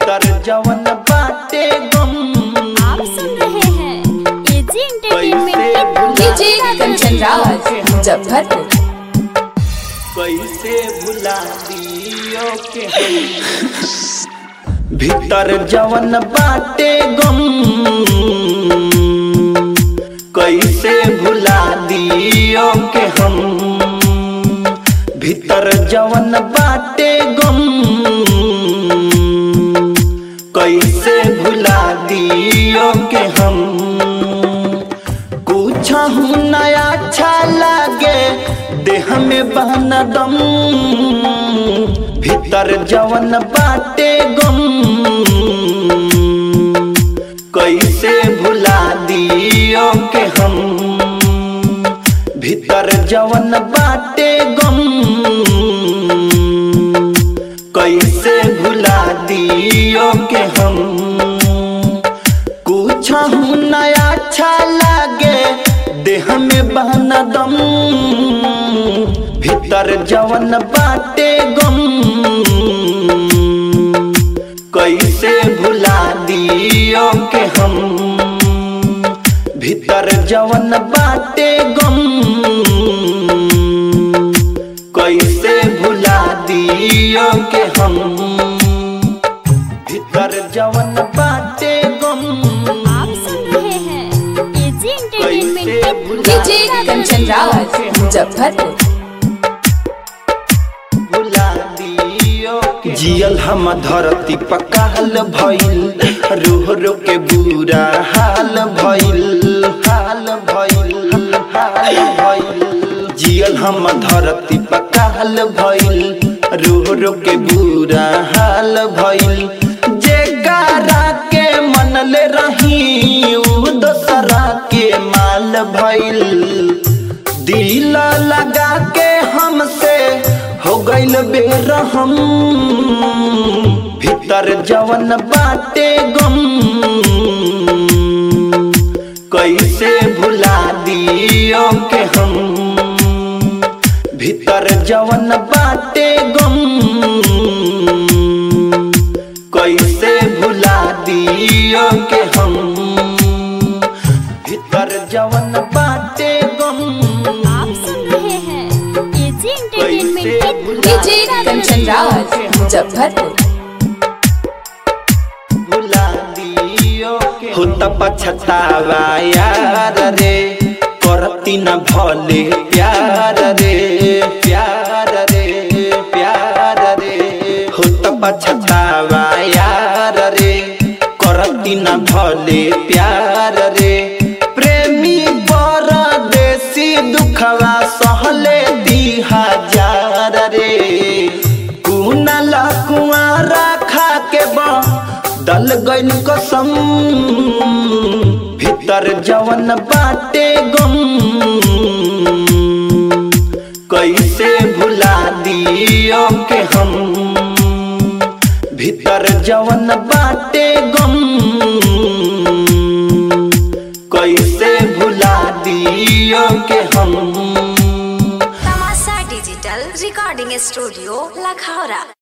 भीतर जवन बाटे गम आप सुन रहे हैं एजी एंटरटेनमेंट की डीजे कंचन राज मुजफ्फरपुर कैसे भुला दियो के हम भीतर जवन बाटे गम कैसे भुला दियो के हम भीतर जवन बाटे गम कैसे भुला दियो के हम कुछ नया अच्छा लागे देह में बहना दम भीतर जवन बाटे गम कैसे भुला दियो के हम भीतर जवन बाटे गम कैसे भुला दियो के हम कुछ नया अच्छा लागे देह में बहना दम भीतर जवन बाटे गम कैसे भुला दियो के हम भीतर जवन बाटे गम कैसे भुला दियो के हम भीतर जवन बाटे गम आप सुन रहे हैं एजी एंटरटेनमेंट कैसे की भुला डीजे कंचन राज मुजफ्फरपुर भुला दियो के जियल हम धरती पकाल भइल रोह रो के बुरा हाल भइल हाल भइल हाल भइल जियल हम धरती पकाल भइल रोह रो के बुरा हाल भइल जे गारा के मनले रही उ दोसरा के माल भइल दिल लगा के हमसे हो गइल बेरहम भीतर जवन बाटे गम कैसे भुला दियो के हम भीतर जवन बाटे गम कैसे भुला दियो के हम भीतर जवन बाटे गम आप सुन रहे हैं एजी एंटरटेनमेंट की डीजे कंचन राज मुजफ्फरपुर भुला दियो के हो त पछतावा यार रे करती न भले प्यार रे प्यार रे प्यार रे हो त पछतावा यार रे करती न भले प्यार रे प्रेमी परदेसी दुखवा सहले दी हजार रे कुनल कुआरा खा के बा दल गइल कसम भीतर जवन बाटे गम कैसे भुला दियो के हम भीतर जवन बाटे गम कैसे भुला दियो के हम तमाशा डिजिटल रिकॉर्डिंग स्टूडियो लखौरा